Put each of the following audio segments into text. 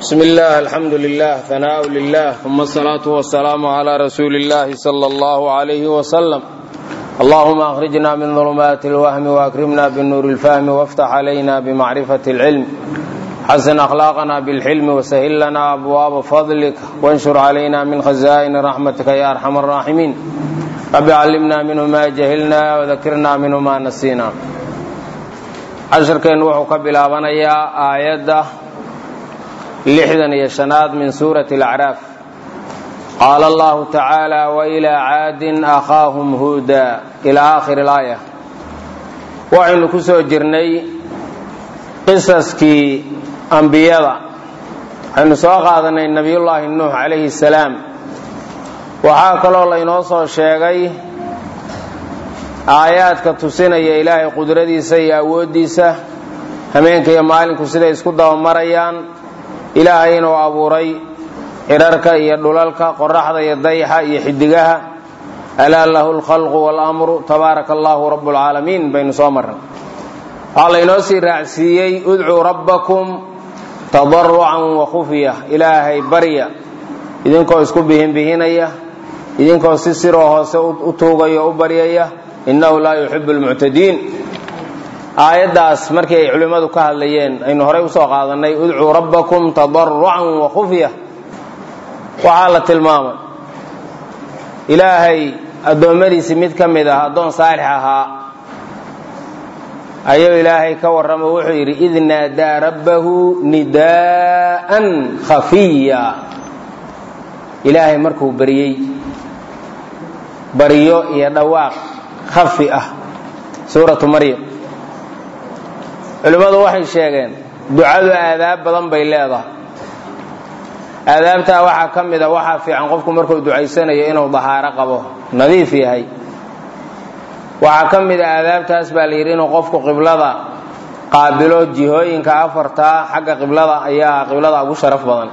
بسم الله الحمد لله ثناء لله ثم الصلاة والسلام على رسول الله صلى الله عليه وسلم اللهم أخرجنا من ظلمات الوهم وأكرمنا بالنور الفهم وافتح علينا بمعرفة العلم حسن أخلاقنا بالحلم وسهل لنا أبواب فضلك وانشر علينا من خزائن رحمتك يا أرحم الراحمين رب علمنا منه ما جهلنا وذكرنا منه ما نسينا casharkeennu wuxuu ka bilaabanayaa aayadda lixdan iyo shanaad min suurati alacraaf qaala allahu tacaala wailaa caadin akhaahum huuda ilaa aakhiri alaaya waxaynu ku soo jirnay qisaskii ambiyada waxaynu soo qaadanay nebiyullaahi nuux calayhi salaam waxaa kaloo laynoo soo sheegay aayaadka tusinaya ilaahay qudradiisa iyo awooddiisa hameenka iyo maalinku siday isku dabamarayaan ilaahay inuu abuuray cirarka iyo dhulalka qoraxda iyo dayaxa iyo xidigaha alaa lahu lkhalqu waalamru tabaaraka allahu rabu lcaalamiin baynu soo marnay waxaa laynoo sii raacsiiyey udcuu rabbakum tadarucan wa khufya ilaahay barya idinkoo isku bihinbihinaya idinkoo si siroo hoose u tuugaya o u baryaya innahu laa yuxibu lmuctadiin aayaddaas markii ay culimmadu ka hadlayeen aynu horay usoo qaadannay udcuu rabbakum tadarucan wa khufya waxaa la tilmaamay ilaahay addoommadiisii mid ka mid ah addoon saalix ahaa ayuu ilaahay ka warramo wuxuu yidhi id naadaa rabbahu nidaa'an khafiya ilaahay markuu baryey baryo iyo dhawaaq khafi ah suuratu maryam culimmadu waxay sheegeen ducadu aadaab badan bay leedahay aadaabtaa waxaa ka mid a waxaa fiican qofku markuu ducaysanayo inuu dahaaro qabo nadiif yahay waxaa ka mid a aadaabtaas baa la yidhi inuu qofku qiblada qaabilo jihooyinka afartaa xagga qiblada ayaa qiblada ugu sharaf badan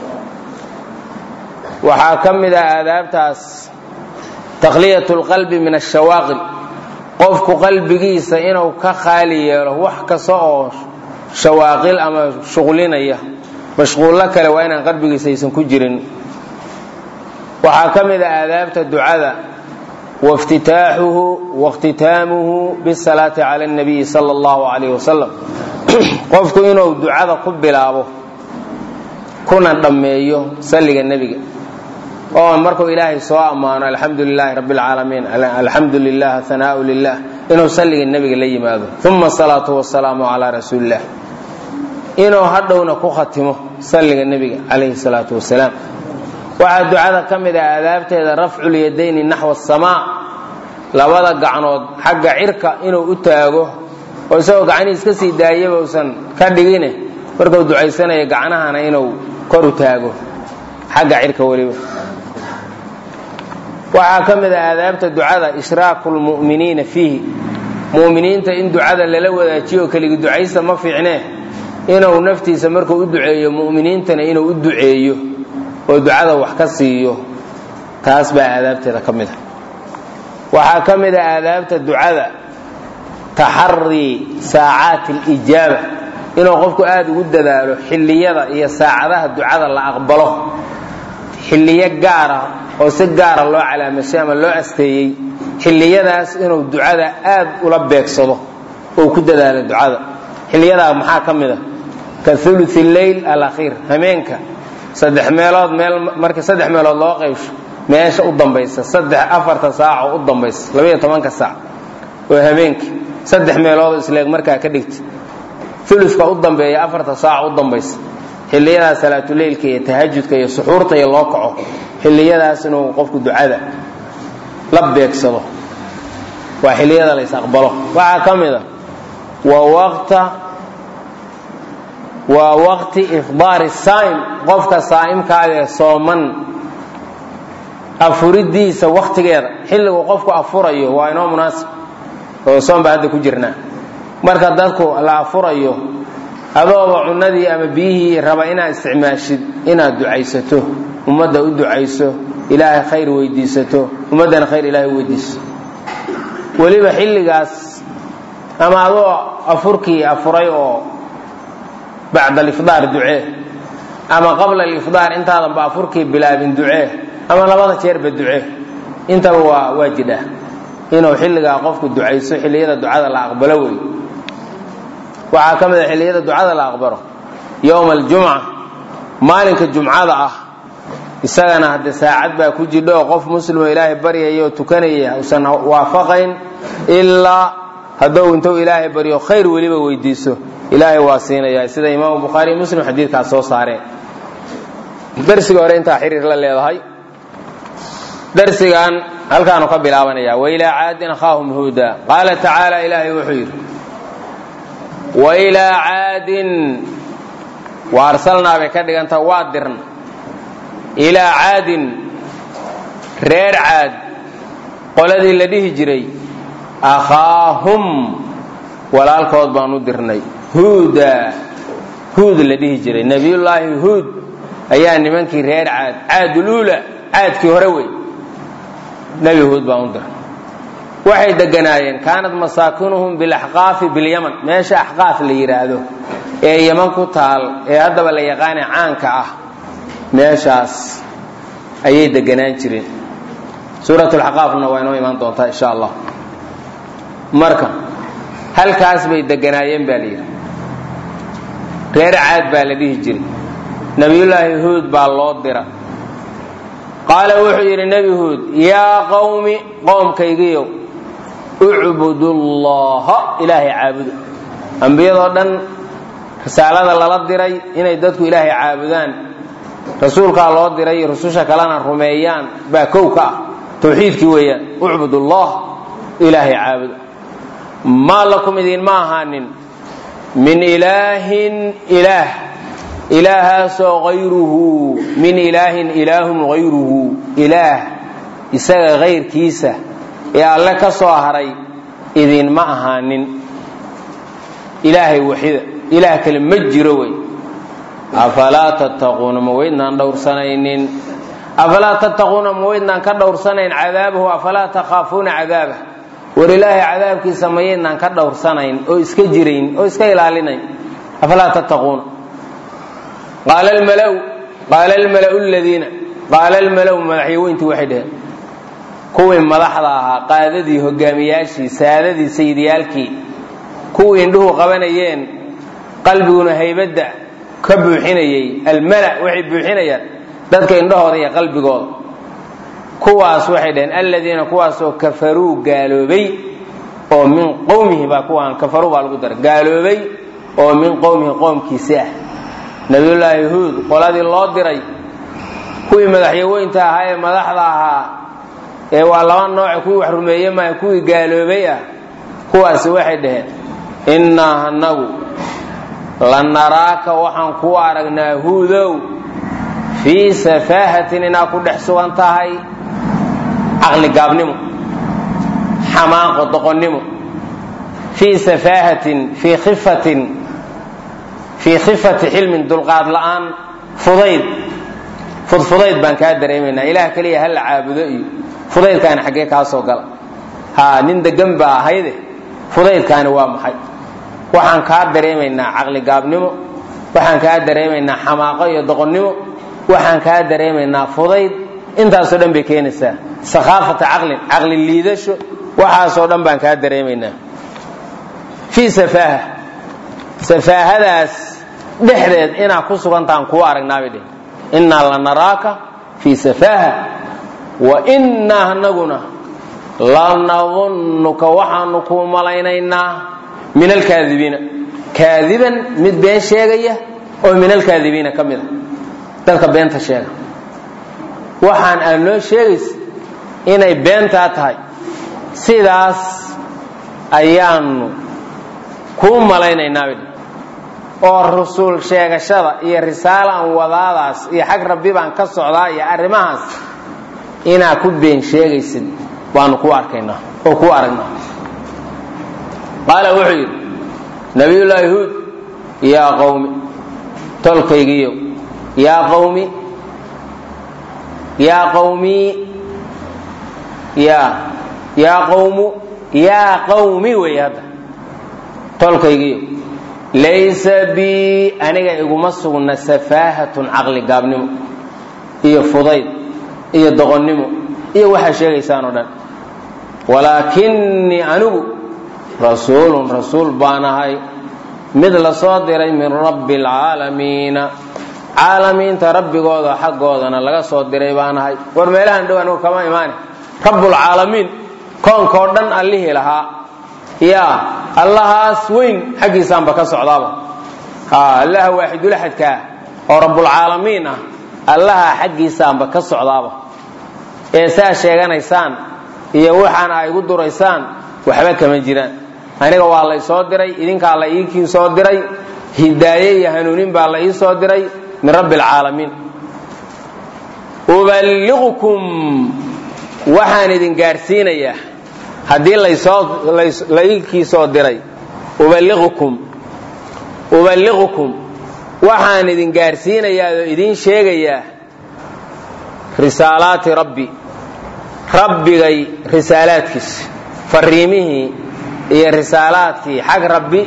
waxaa ka mid a aadaabtaas takhliyat lqalbi min ashawaaqil qofku qalbigiisa inuu ka khaali yeelo wax kasta oo shawaaqil ama shuqlinaya mashquullo kale waa inaan qalbigiisa aysan ku jirin waxaa ka mid a aadaabta ducada waاftitaaxuhu waاkhtitaamuhu bisalaati cala اnabiyi sala اllahu alayh wasalam qofku inuu ducada ku bilaabo kuna dhammeeyo salliga nebiga oo markuu ilaahay soo ammaano alxamdu lilaahi rabbi اlcaalamiin alxamdu lilah hanaau lilah inuu salliga nebiga la yimaado uma asalaatu wasalaamu calaa rasuuli illah inuu hadhowna ku khatimo salliga nebiga calayhi salaatu wasalaam waxaa ducada ka mid ah aadaabteeda rafcu lyadayni naxwa asamaa labada gacnood xagga cirka inuu u taago oo isagoo gacnihiis ka sii daayaba usan ka dhigine markuu ducaysanaya gacnahana inuu kor u taago xagga cirka weliba waxaa ka mid ah aadaabta ducada ishraaku lmu'miniina fiihi mu'miniinta in ducada lala wadaajiyo keligi ducaysta ma fiicnee inuu naftiisa markuu u duceeyo mu'miniintana inuu u duceeyo oo ducada wax ka siiyo taas baa aadaabteeda ka mid a waxaa ka mid a aadaabta ducada taxarii saacaati alijaaba inuu qofku aada ugu dadaalo xilliyada iyo saacadaha ducada la aqbalo xilliyo gaara oo si gaara loo calaamashay ama loo asteeyey xilliyadaas inuu ducada aad ula beegsado oo ku dadaalo ducada xilliyadaa maxaa ka mid a ka uluثi leyl alakhiir hameenka saddex meelood meel markii saddex meelood loo qaybsho meesha u dambaysa saddex afarta saac oo u dambaysa labaiyo tobanka saac oo hameenka saddex meeloodoo isleeg markaa ka dhigta uluka u dambeeya afarta saac u dambaysa xilliyadaas salaatuleylka iyo tahajudka iyo suxuurta iyo loo kaco xilliyadaas inuu qofku ducada la beegsado waa xilliyada la ysaqbalo waxaa ka mid a wa waqta waa waqti ifdaari saa'im qofka saa'imkaadee sooman afuridiisa wakhtigeeda xilligu qofku afurayo waa inoo munaasib oo soom baa hadda ku jirnaa marka dadku la afurayo adooba cunadii ama biyihii raba inaad isticmaashid inaad ducaysato ummadda u ducayso ilaahay khayr weydiisato ummaddana khayr ilaahay u weydiiso weliba xilligaas ama adoo afurkii afuray oo bacda alifdaar ducee ama qabla alifdaar intaadan ba afurkii bilaabin ducee ama labada jeerba ducee intaba waa waa jidha inuu xilligaa qofku ducayso xilliyada ducada la aqbalo wey waxaa ka mid a xilliyada ducada la aqbalo yowma aljumca maalinka jumcada ah isagana hadde saacad baa ku jidho oo qof muslimo ilaahay baryaya oo tukanaya usan waafaqayn ilaa hadduu intuu ilaahay baryo khayr weliba weydiiso ilaahay waa siinaya sida imaamu bukhaari muslim xadiidkaas soo saareen darsiga hore intaa xiriir la leedahay darsigan halkaanu ka bilaabanaya wailaa caadin akhaahum huuda qaala tacaala ilaahay wuxuu yidhi wailaa caadin wa arsalnaa bay ka dhiganta waa dirna ilaa caadin reer caad qoladii la dhihi jiray akhaahum walaalkood baan u dirnay huuda huud la dhihi jiray nebiyullaahi huud ayaa nimankii reer caad caaduluula caadkii hore wey nebi huud baan u dirnay waxay deganaayeen kaanat masaakinuhum bilaxqaafi bilyaman meesha axqaaf la yidhaahdo ee yaman ku taal ee haddaba la yaqaane caanka ah meeshaas ayay deganaan jireen suuratulxaqaafna waa inoo imaan doontaa insha allah marka halkaas bay deganaayeen baa la yidhi reer caad baa la dhihi jiray nebiyullaahi huud baa loo dira qaala wuxuu yidhi nebi huud yaa qawmi qoomkaygiyow ucbudullaha ilaahay caabuda ambiyadoo dhan risaalada lala diray inay dadku ilaahay caabudaan rasuulkaa loo diray rususha kalena rumeeyaan baa kow ka ah tawxiidkii weeyaan ucbudullah ilaahay caabuda maa lakum idinma ahaanin min ilaahin ilaah ilaahaasoo hayruhu min ilaahin ilaahun hayruhu ilaah isaga hayrkiisa ee alle ka soo haray idinma ahaanin ilaahay waxida ilaah kale ma jiro wey afalaa tattaquuna ma weydnaan dhowrsanaynin afalaa tattaquuna ma weydnaan ka dhowrsanayn cadaabahu afalaa takhaafuuna cadaabah war ilaahay cadaabkiisa mayaydnaan ka dhowrsanayn oo iska jirayn oo iska ilaalinayn afalaa tattaquuna qaala almalau qaala almalau ladiina qaala almalau madaxyaweyntii waxay dheheen kuwii madaxda ahaa qaadadii hogaamiyaashii saadadii sayidiyaalkii kuwii indhuhu qabanayeen qalbiguna haybadda ka buuxinayey almala waxay buuxinayaan dadka indhahooda iyo qalbigooda kuwaas waxay dhaheen aladiina kuwaasoo kafaruu gaaloobay oo min qowmihi baa kuwaan kafaruu baa lagu daray gaaloobay oo min qowmihi qoomkiisi ah nabiyullaahi huud qoladii loo diray kuwii madaxyaweynta ahaa ee madaxda ahaa ee waa laba nooce kuwii wax rumeeye maaha kuwii gaaloobay ah kuwaasi waxay dhaheen innaa hanagu la naraaka waxaan kuu aragnaa huudow fii safaahatin inaad ku dhex sugan tahay caqli gaabnimo xamaaqo doqonnimo fii safaahatin fii khifatin fii khifati xilmin dulqaad la'aan fudayd fudfudayd baan kaa dareemaynaa ilaah keliya ha la caabudo iyo fudaydkaani xaggee kaa soo gala haa nin degan baa ahayde fudaydkaani waa maxay waxaan kaa dareemaynaa caqli gaabnimo waxaan kaa dareemaynaa xamaaqo iyo doqonnimo waxaan kaa dareemaynaa fudayd intaasoo dhan bay keenaysaa sakhaafata caqlin caqli liidasho waxaasoo dhan baan kaa dareemaynaa fii safaaha safaahadaas dhexdeed inaad ku sugantahan kuu aragnaabay dheh innaa la naraaka fii safaaha wa innaa anaguna lanadunnuka waxaanu kuu malaynaynaa min alkaadibiina kaadiban mid been sheegaya oo min alkaadibiina ka mida dadka beenta sheega waxaan aad noo sheegaysa inay beentaa tahay sidaas ayaanu kuu malaynaynaa oo rusul sheegashada iyo risaalaan wadaadaas iyo xag rabbi baan ka socdaa iyo arrimahaas inaad ku been sheegaysid baanu ku arkaynaa oo ku aragnaa qaala wuxuu yidhi nabiyullaahi huud yaa qawmi tolkaygiiyo yaa qawmi yaa qawmi yaa yaa qawmu yaa qawmi wey hadda tolkaygiiyo laysa bi aniga iguma sugna safaahatun caqli gaabnimo iyo fudayd iyo doqonnimo iyo waxaa sheegaysaan oo dhan walaakinnii anigu rasuulun rasuul baan ahay mid la soo diray min rabbi alcaalamiina caalamiinta rabbigooda xaggoodana laga soo diray baan ahay war meelahan dhow anigu kama imaane rabbulcaalamiin koonkao dhan allihii lahaa yaa allahaas weyn xaggiisaanba ka socdaaba allaha waaxidulaxadkaa oo rabbulcaalamiin ah allaha xaggiisaanba ka socdaaba ee saa sheeganaysaan iyo waxaana ay igu duraysaan waxba kama jiraan aniga waa lay soo diray idinkaa la iikii soo diray hidaaye iyo hanuunin baa la ii soo diray min rabbi alcaalamiin uballiqukum waxaan idin gaadhsiinayaa haddii la iikii soo diray uballiqukum uballiqukum waxaan idin gaadhsiinayaa oo idin sheegayaa risaalaati rabbi rabbigay risaalaadkiisa fariimihii iyo risaalaadkii xag rabbi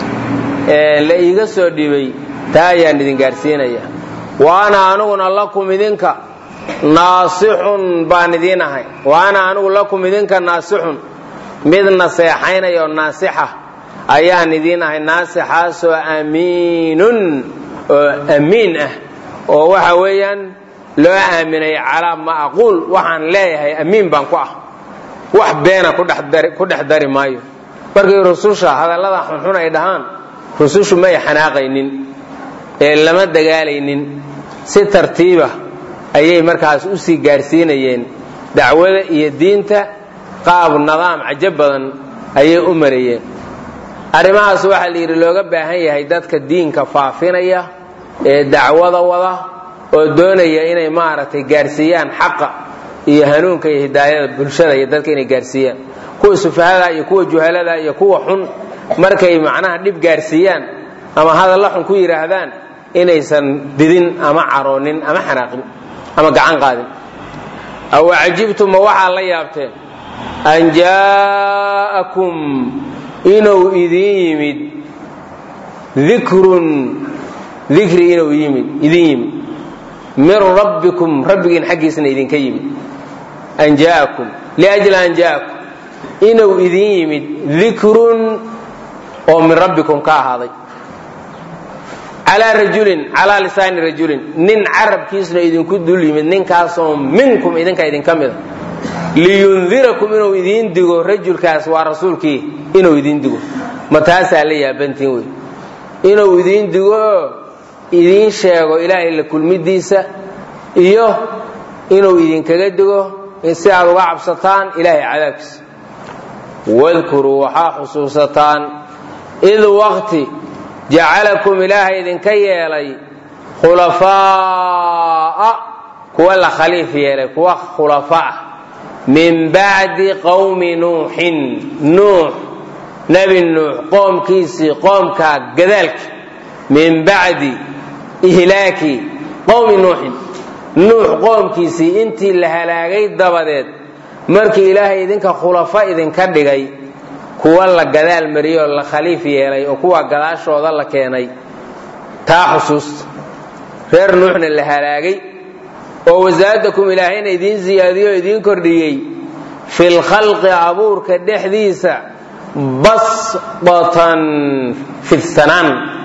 ee la iiga soo dhibay taa ayaan idin gaadhsiinayaa wa ana aniguna lakum idinka naasixun baan idiin ahay wa ana anigu lakum idinka naasixun mid naseexaynaya oo naasixa ayaan idiin ahay naasixaasoo amiinun oo amiin ah oo waxa weeyaan loo aaminay calaa ma aquul waxaan leeyahay amiin baan ku ah wax beena ku dhex dari maayo markii rususha hadallada xunxun ay dhahaan rusushu may xanaaqaynin ee lama dagaalaynin si tartiiba ayay markaas usii gaadhsiinayeen dacwada iyo diinta qaab nidaam cajo badan ayay u marayeen arrimahaas waxaa la yidhi looga baahan yahay dadka diinka faafinaya ee dacwada wada oo doonaya inay maaragtay gaadhsiiyaan xaqa iyo hanuunka iyo hidaayada bulshada iyo dadka inay gaadhsiiyaan kuwa sufahada iyo kuwa juhalada iyo kuwa xun markay macnaha dhib gaadhsiiyaan ama hadalla xun ku yidhaahdaan inaysan didin ama caroonin ama xanaaqin ama gacan qaadin aw cajibtum ma waxaa la yaabteen an jaa'akum inuu idin yimid dikrun dikri inuu yimid idin yimid min rabbikum rabbigiin xaggiisna idinka yimid an jaa'akum liajli an jaa'akum inuu idin yimid dikrun oo min rabbikum ka ahaaday calaa rajulin calaa lisaani rajulin nin carabkiisna idinku dul yimid ninkaasoo minkum idinka idinka mida liyundirakum inuu idiin digo rajulkaas waa rasuulkii inuu idiin digo ma taasaa la yaabantiin wey inuu idiin digo oo idiin sheego ilaahay la kulmidiisa iyo inuu idinkaga digo si aad uga cabsataan ilaahay cadaabkiisa wadkuruu waxaa xusuusataan id waqti jacalakum ilaahay idinka yeelay khulafaa'a kuwa la khaliif yeelay kuwa khulafaa min bacdi qowmi nuuxin nuux nebi nuux qoomkiisii qoomkaa gadaalka min bacdi ihlaaki qowmi nuuxin nuux qoomkiisii intii la halaagay dabadeed markii ilaahay idinka khulafa idinka dhigay kuwa la gadaal mariyey oo la khaliif yeelay oo kuwa gadaashooda la keenay taa xusuusta reer nuuxna la halaagay oo wasaadakum ilaahayna idiin siyaadiyo o idiin kordhiyey fil khalqi abuurka dhexdiisa basbatan fidsanaan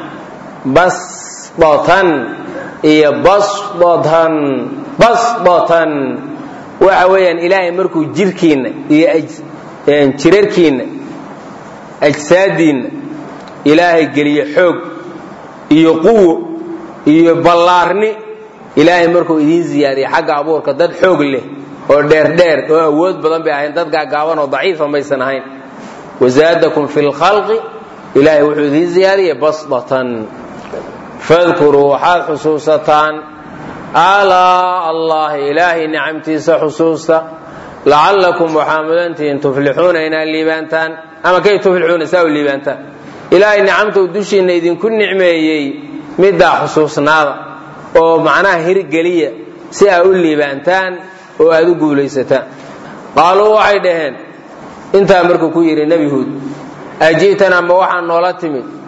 basbatan iyo basbatan basbatan waxa weeyaan ilaahay markuu jirkiinna iyo jirarkiinna ajsaadiinna ilaahay geliyo xoog iyo quwo iyo ballaarni ilaahay markuu idiin ziyaadiyay xagga abuurka dad xoog leh oo dheerdheer oo awood badan bay ahayn dad gaagaaban oo daciifa maysan ahayn wazaadakum fi lkhalqi ilaahay wuxuu idiin ziyaadiyay basdatan fadkuruu waxaad xusuusataan alaa allahi ilaahay nicamtiisa xusuusta lacallakum waxaa mudantihiin tuflixuuna inaad liibaantaan ama kay tuflixuuna saa u liibaantaan ilaahay nicamtuu dushiinna idinku nicmeeyey middaa xusuusnaada oo macnaha hirgeliya si aad u liibaantaan oo aad u guulaysataan qaaluu waxay dhaheen intaa markuu ku yidhi nebi huud aji'tanaa ma waxaa noola timid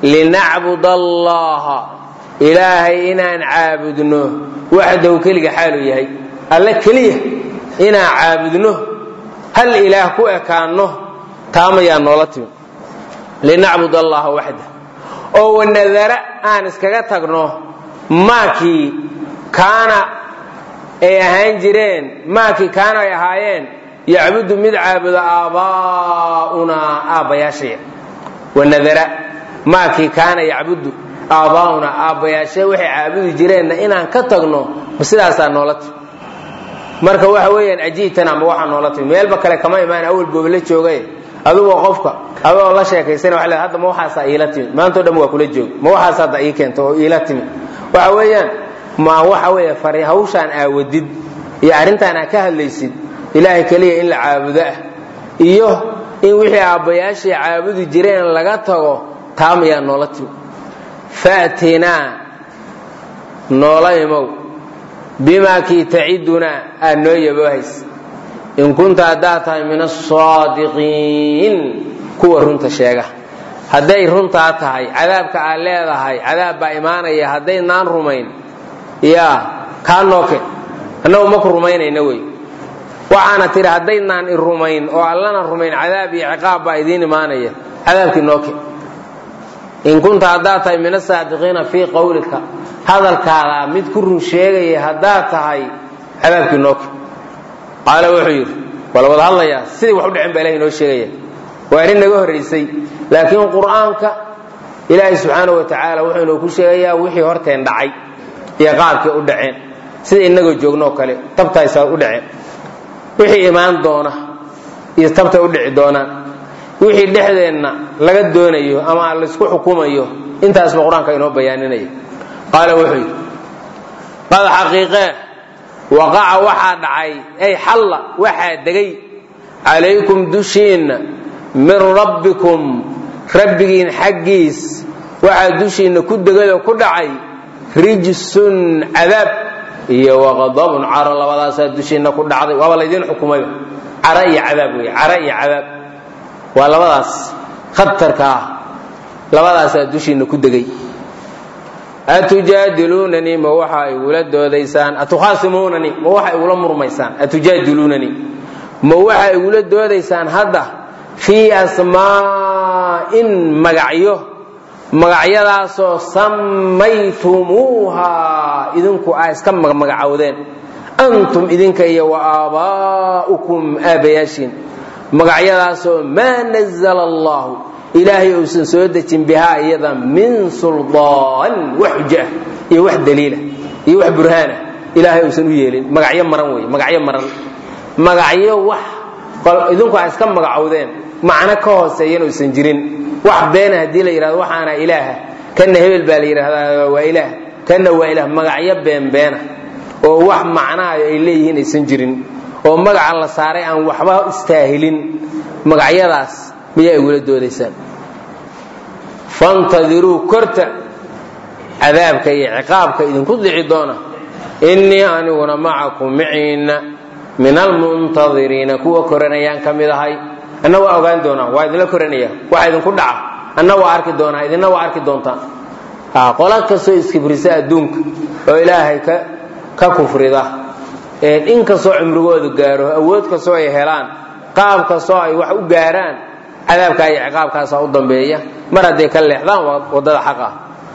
linacbud allaha ilaahay inaan caabudno waxdahu keliga xaaluu yahay alle keliya inaan caabudno hal ilaah ku ekaanno taamayaa noola timi linacbud allaha waxda oo wanadara aan iskaga tagno maakii kaana ay ahaan jireen maakii kaana ay ahaayeen yacbudu mid caabudo aabbaa'unaa aabbayaashaya wanadara maakii kaana yacbudu aabbaa'unaa aabbayaashe waxay caabudi jireenna inaan ka tagno ma sidaasaa noola timi marka waxa weeyaan ajiitana ma waxaa noola timi meelba kale kama imaan awal booba la joogay adigoo qofka adoo la sheekaysana waa le hadda ma waxaasaa iila timi maantao dhan waa kula joog ma waxaas hadda ii keento oo iila timi waxa weeyaan ma waxa weeye fari hawshaan aawadid iyo arrintaan aa ka hadlaysid ilaahay keliya in la caabudo ah iyo in wixii aabbayaashii caabudi jireen laga tago taamayaa noola timi faatinaa noola imow bimaa kii tacidunaa aad noo yaboohays in kunta haddaad tahay min asaadiqiin kuwa runta sheega hadday runtaa tahay cadaabka aad leedahay cadaab baa imaanaya haddaynaan rumayn yaa kaa nooke annagu maku rumaynayna wey waxaana tidhi haddaynaan i rumayn oo allana rumayn cadaab iyo ciqaab baa idiin imaanaya cadaabkii nooke in kunta haddaad tahay min asaadiqiina fii qawlika hadalkaada mid ku run sheegaya haddaad tahay cadaabkii nooke qaala wuxuu yidhi waa la wada hadlayaa sidii wax u dhicin baa ilahay inoo sheegaya waa arrin naga horraysay laakiin qur'aanka ilaahay subxaana wa tacaala wuxuu inoo ku sheegayaa wixii horteen dhacay iyo qaabkii u dhaceen sida innagoo joognooo kale tabtaysaa u dhaceen wixii imaan doona iyo tabtay u dhici doonaan wixii dhexdeenna laga doonayo ama laysku xukumayo intaasba qur-aanka inoo bayaaninaya qaala wuxuu yidhi qad xaqiiqee waqaca waxaa dhacay ay xalla waxaa degay calaykum dushiinna min rabbikum rabbigiin xaggiis waxaa dushiinna ku degayoo ku dhacay rijsun cadaab iyo waqadabun caro labadaasaa dushiinna ku dhacday waaba laydiin xukumayba cara iyo cadaab wey cara iyo cadaab waa labadaas khatarka ah labadaasaa dushiinna ku degay atujaadiluunanii ma waxa igula doodaysaan atukhaasimuunanii ma waxa igula murmaysaan atujaadiluunanii ma waxa igula doodaysaan hadda fii asmaa'in magacyo magacyadaasoo sammaytumuuhaa idinku aa iska magmagacowdeen antum idinka iyo wa aabaa'ukum aabbayaashiin magacyadaasoo maa nazala allahu ilaahay uusan soo dejin bihaa iyada min suldaan wax xujo ah iyo wax daliilah iyo wax burhaanah ilaahay uusan u yeelin magacyo maran wey magacyo maran magacyo wax idinku aa iska magacowdeen macno ka hooseeyan uusan jirin wax beena haddii la yidhahdo waxaana ilaaha kanna hebel baa la yidhahdaa waa ilaah kanna waa ilaah magacyo beenbeena oo wax macnaha ay leeyihiin aysan jirin oo magaca la saaray aan waxba istaahilin magacyadaas miyaa igula doodaysaan fantadiruu korta cadaabka iyo ciqaabka idinku dhici doona innii aniguna macakum maciinna min almuntadiriina kuwa koranayaan ka mid ahay anna waa ogaan doonaa waa idinla koranaya waxa idinku dhaca anna waa arki doonaa idinna waa arki doontaan qola kastoo iskibrisa adduunka oo ilaahay ka kufrida in kastoo cumrigoodu gaaro awood kastoo ay helaan qaab kastoo ay wax u gaaraan cadaabkaa iyo ciqaabkaasaa u dambeeya mar hadday ka leexdaan waddada xaq ah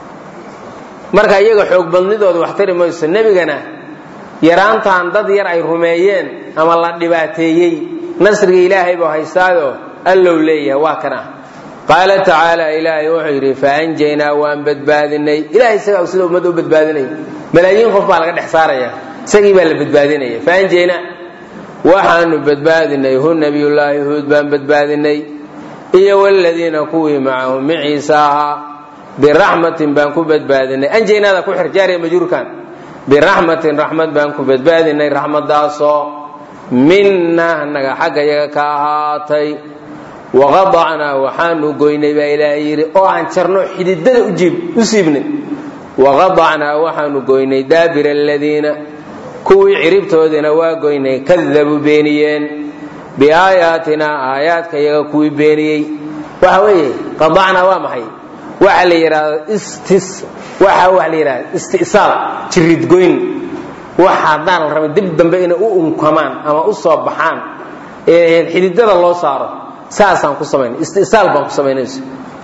marka iyaga xoog badnidooda wax tari mayso nebigana yaraantan dad yar ay rumeeyeen ama la dhibaateeyey nasriga ilaahay buu haystaayo allow leeyahay waa kana qaala tacaala ilaahay wuxuu yidhi faanjaynaa waan badbaadinay ilahay isagaa sida ummadda u badbaadinaya malaayiin qof baa laga dhex saaraya isagii baa la badbaadinaya faanjaynaa waxaanu badbaadinay hu nabiyullaahi huud baan badbaadinay iyo wladiina kuwii macahu maciisa ahaa biraxmatin baan ku badbaadinay anjaynaada ku xir jaariya majruurkan biraxmatin raxmad baan ku badbaadinay raxmadaasoo minna naga xagga yaga ka ahaatay waqadacnaa waxaanu goynay baa ilaahay yidhi oo aan jarno xididada u siibnay waqadacnaa waxaanu goynay daabira aladiina kuwii ciribtoodina waa goynay kadabuu beeniyeen biaayaatinaa aayaadka yaga kuwii beeniyey waxa weeye qadacnaa waa maxay waxa la yidhaahdo istis waxa waxa la yidhahdo isti'saal jiridgoyn waxa haddaan la rabin dib dambe inay u unkamaan ama u soo baxaan ee xididada loo saaro saasaan ku samaynay isti'saal baan ku samaynayso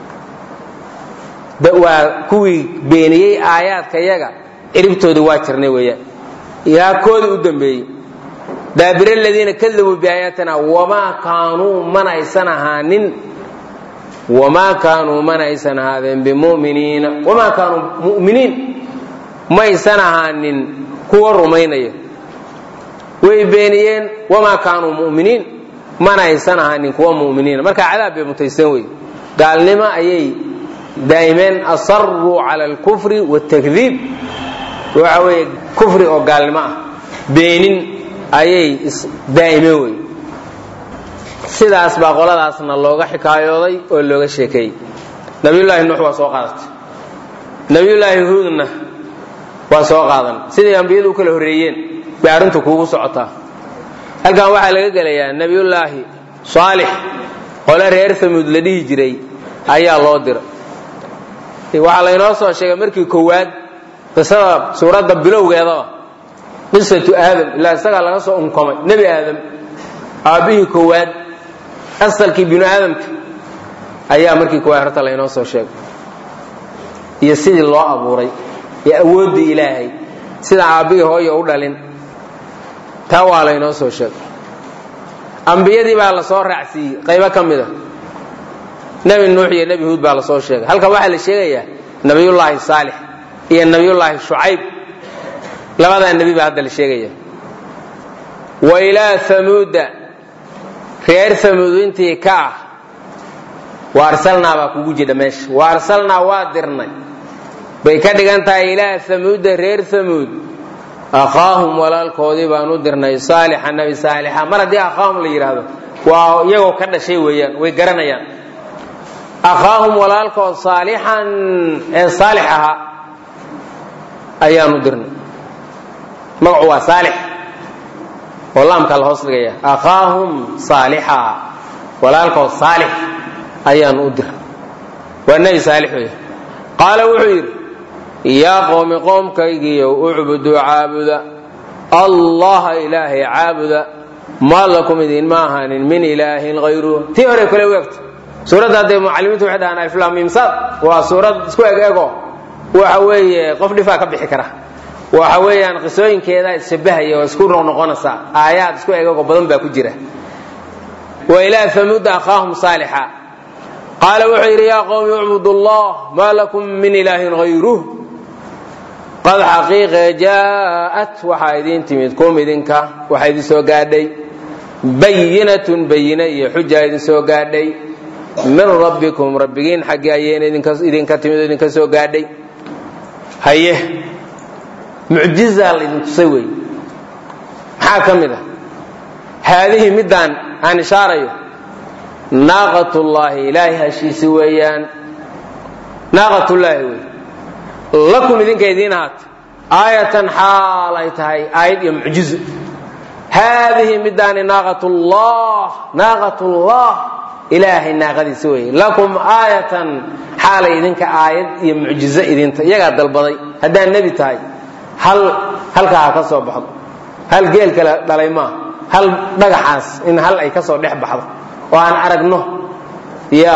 waa kuwii beeniyey aayaadka yaga ciribtoodii waa jirnay weeyaan ilaa koodii u dambeeyey daabir aladiina kadabuu biaayaatina wamaa kaanuu mana aysan ahaanin wamaa kaanuu mana aysan ahaadeen bimuminiina wamaa kaanuu mu'miniin maysan ahaanin kuwa rumaynaya way beeniyeen wamaa kaanuu mu'miniin mana aysan ahaanin kuwa mu'miniina marka cadaab bay mutaysan wey gaalnimo ayay daa'imeen asaruu cala alkufri wاtakdiib waxa weeye kufri oo gaalnimo ah beenin ayay daa'imeen wey sidaas baa qoladaasna looga xikaayooday oo looga sheekeeyey nabiyullaahi nuux waa soo qaadatay nabiyullaahi huudna waa soo qaadan siday ambiyadu u kala horreeyeen bay arrintu kuugu socotaa halkan waxaa laga gelayaa nebiyullaahi saalix qole reer samuud la dhihi jiray ayaa loo diray waxaa laynoo soo sheegay markii koowaad qisada suuradda bilowgeedaba qisatu aadam ilaa isagaa laga soo unkomay nebi aadam aabbihii koowaad asalkii binu aadamka ayaa markii koowaad horta laynoo soo sheegay iyo sidii loo abuuray iyo awooddii ilaahay sida aabbihii hooya u dhalin taa waa laynoo soo sheegay ambiyadii baa la soo raacsiiyey qaybo ka mid a nebi nuux iyo nebi huud baa la soo sheegay halkan waxaa la sheegayaa nebiyullaahi saalix iyo nebiyullaahi shucayb labadaa nebi baa hadda la sheegaya wa ilaa amuuda reer amuud intii ka ah wa arsalnaa baa kugu jidha meesha wa arsalnaa waa dirnay bay ka dhigan tahay ilaa amuuda reer amuud akhaahum walaalkoodii baan u dirnay saalixa nebi saalixa mar haddii akhaahum la yidhaahdo waa iyagoo ka dhashay weeyaan way garanayaan akhaahum walaalkood saalixan ee saalix ahaa ayaan u dirnay magacu waa saalix oo laamkaa la hoos dhigaya akhaahum saalixa walaalkood saalix ayaan u dirnay waa nebi saalix wey qaala wuxuu yidhi yaa qowmi qoomkaygiiyo ucbuduu caabuda allaha ilaahay caabuda maa lakum idinma ahaanin min ilaahin hayruhu tii hore kale u egto suuradda hadday mucalimiintu waxay dhahaan alflamimsad waa suurad isku eg ego waxa weeye qof dhifaa ka bixi kara waxa weeyaan qisooyinkeeda isshabahaya oo isku noqnoqonaysa aayaad isku eg ego badan baa ku jira wa ilaa hamuuda akhaahum saalixa qaala wuxuu yidhi yaa qowmi ucbudu allah maa lakum min ilaahin hayruh qad xaqiiqe jaa'at waxaa idiin timid kum idinka waxaa idin soo gaadhay bayinatun bayine iyo xujaa idin soo gaadhay min rabbikum rabbigiin xaggii ayayna idinka timid oo idinka soo gaadhay haye mucjizaa laydin tusay wey maxaa ka mid ah haadihii middaan aan ishaarayo naaqatullaahi ilaahay hashiisi weeyaan naaqatullaahi wey lakum idinka idiin ahaata aayatan xaal ay tahay aayad iyo mucjizo haadihi midaani naaqatullah naaqatullah ilaahay naaqadiisa weeye lakum aayatan xaalay idinka aayad iyo mucjizo idinta iyagaa dalbaday haddaad nebi tahay hal halkaa ha ka soo baxdo hal geel kale dhalay maaha hal dhagaxaas in hal ay ka soo dhex baxdo oo aan aragno ya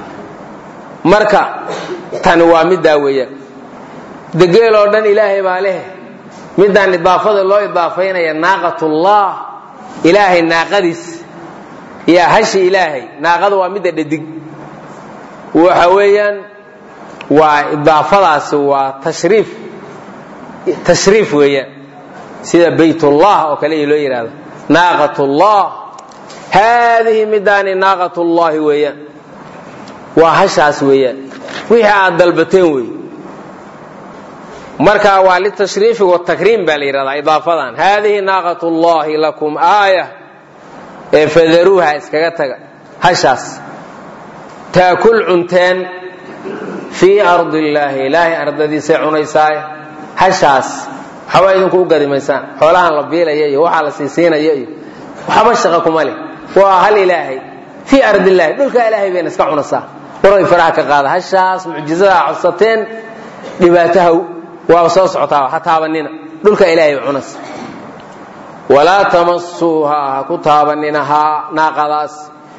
marka tani waa middaa weeyaan degeel oo dhan ilaahay baa leh midaan idaafada loo idaafaynaya naaqatullah ilaahay naaqadiis yaa hashi ilaahay naaqada waa midda dhadig waxa weeyaan waa idaafadaasi waa tashriif tashriif weeyaan sida baytullah oo kale loo yidhahdo naaqatullah haadihi midaani naaqatullahi weeyaan waa hashaas weeyaan wixii aad dalbateen wey marka waa litashriifi watakriim baa la yidhahdaa idaafadan haadihi naaqat llahi lakum aaya ee fadaruuha iskaga taga hashaas taakul cunteen fii ardi illaahi ilaahay ardadiisay cunaysaaye hashaas waxba idinku u gadi maysaan xoolahan la biilaya iyo waxaa la siisiinaya iyo waxba shaqa kuma leh waa hal ilaahay fii ardi illahi dhulka ilaahay bayna iska cunaysaa waray faraha ka qaada hashaas mucjizadaa codsateen dhibaataha waa soo socotaa ha taabanina dhulka ilaahay cunas walaa tamasuuha ha ku taabaninahaa naaqadaas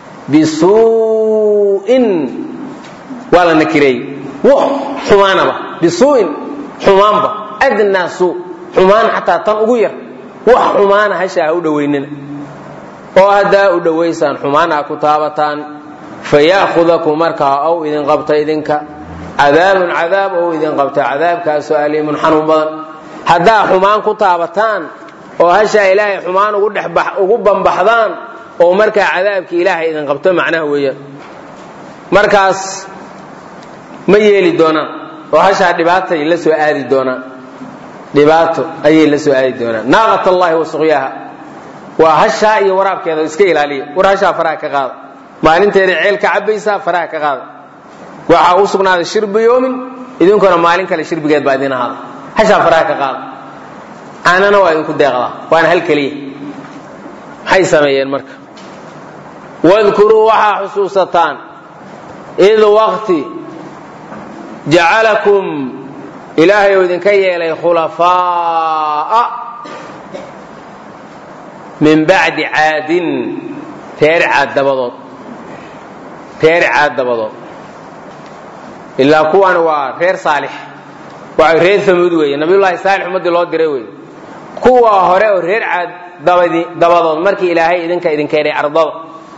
bisuu'in waa la nakireeyey wax xumaanaba bisuu'in xumaanba adnaa suu xumaan xataa tan ugu yar wax xumaana hasha ha u dhowaynina oo haddaa u dhowaysaan xumaan ha ku taabataan faya'khudakum markaa ow idin qabta idinka cadaabun cadaab ou idin qabta cadaabkaasoo aliimun xanuun badan haddaa xumaan ku taabataan oo hashaa ilaahay xumaan ugu bambaxdaan oo markaa cadaabki ilaahay idin qabto macnaha weeyaan markaas ma yeeli doonaan oo hashaa dhibaatay la soo aadi doonaan dhibaato ayay la soo aadi doonaan naaqat allahi wa suqyaaha waa hashaa iyo waraabkeeda iska ilaaliya war hashaa faraha ka qaada maalinteeda ceel ka cabaysaa faraha ka qaada waxaa u sugnaaday shirbu yoomin idinkuna maalin kale shirbigeed baa idin ahaada hashaa faraha ka qaada caanana waa idinku deeqdaa waana hal keliya maxay sameeyeen marka wadkuruu waxaa xusuusataan id waqti jacalakum ilaahay uu idinka yeelay khulafaa'a min bacdi caadin reer caad dabadood reer caad dabadood ilaa kuwan waa reer saalix waa reer amuud weeye nabiyullaahi saalix ummaddii loo diray wey kuwa hore oo reer caad dabadood markii ilaahay idinka idin keenay ardada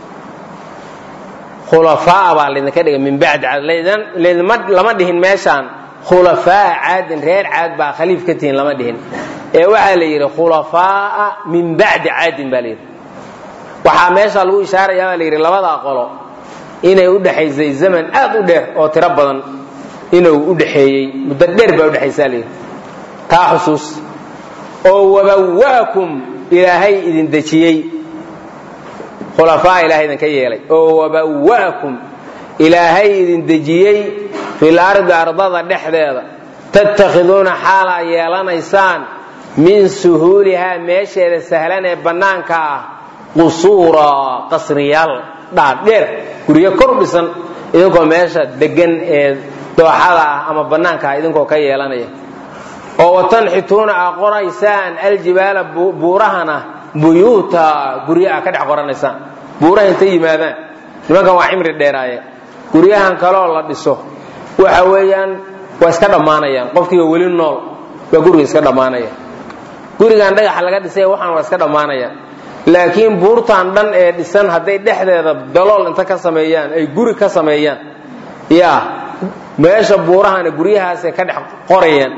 khulafaa baa laydinka dhigay min bacdi caad lama dhihin meeshaan khulafaa caadin reer caad baa khaliif ka tihin lama dhihin ee waxaa la yidhi khulafaa'a min bacdi caadin baa layidhi waxaa meesha lagu ishaaraya baa la yidhi labadaa qolo inay u dhexaysay zaman aad u dheer oo tiro badan inuu u dhexeeyey muddo dheer baa udhexaysaa layidhi taa xusuus oo wabawa'akum ilaahay idin dejiyey khulafaa ilahay idinka yeelay oo wabawa'akum ilaahay idin dejiyey fil ardi ardada dhexdeeda tattakhiduuna xaalaa yeelanaysaan min suhuulihaa meesheeda sahlan ee bannaanka ah qusuura qasriyaal dhaadheer guryo kor dhisan idinkoo meesha degan ee dooxada ah ama bannaanka ah idinkoo ka yeelanaya oo watanxituuna aa qoraysaan aljibaala buurahana buyuuta guryo aa ka dhex qoranaysaan buuraha intay yimaadaan nimankan waa cimri dheeraaye guryahan kaloo la dhiso waxa weeyaan waa iska dhammaanayaan qofkiiba weli nool baa guriga iska dhammaanaya gurigan dhagaxa laga dhisay waxaan waa iska dhammaanayaan laakiin buurtan dhan ee dhisan hadday dhexdeeda dalool inta ka sameeyaan ay guri ka sameeyaan ya meesha buurahana guryahaasay ka dhex qorayaan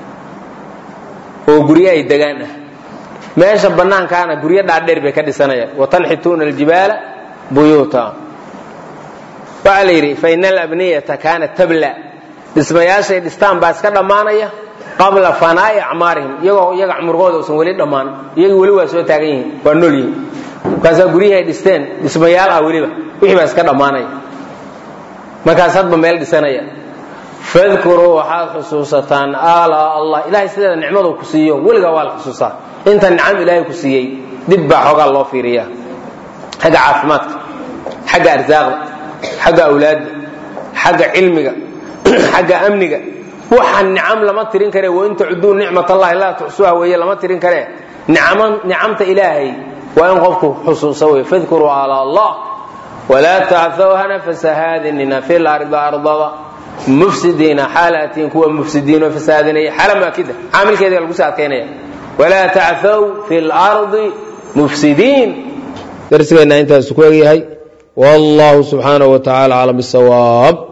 oo guryo ay degaan ah meesha bannaankaana guryo dhaadheer bay ka dhisanayaan watanxituuna aljibaala buyuuta waxaa la yidhi fa ina alabniyata kaanat tabla dhismayaashay dhistaan baa iska dhammaanaya qabla fanaa'i acmaarihim iyagoo iyaga cumurgooda usan weli dhammaan iyagii weli waa soo taagan yihiin waa nool yihiin markaasaa guryihii ay dhisteen dhismayaal ah weliba wixii baa iska dhammaanaya markaas hadba meel dhisanaya fadkuruu waxaad xusuusataan ala allah ilahay sideeda nicmadu ku siiyo weligaa waa la xusuusaa inta nicam ilaahay ku siiyey dib baa xoogaa loo fiiriyaa xagga caafimaadka xagga arsaaqda xagga awlaadda xagga cilmiga xagga amniga waxa nicam lama tirin kare wain tacuduu nicmat allahi laa tuxsuha weeye lama tirin kare nicamta ilaahay waa in qofku xusuusa wey fadkuruu ala allah walaa tacthow hana fasahaadinina fi lardi ardada mufsidiina xaalatiin kuwa mufsidiinoo fasahaadinaya xalamaakida caamilkeeda lagu soo adkaynaya walaa tacthow fi lardi mufsidiin darsigeenna intaas ku egyahay wallahu subxaanahu wa tacala aclam bisawaab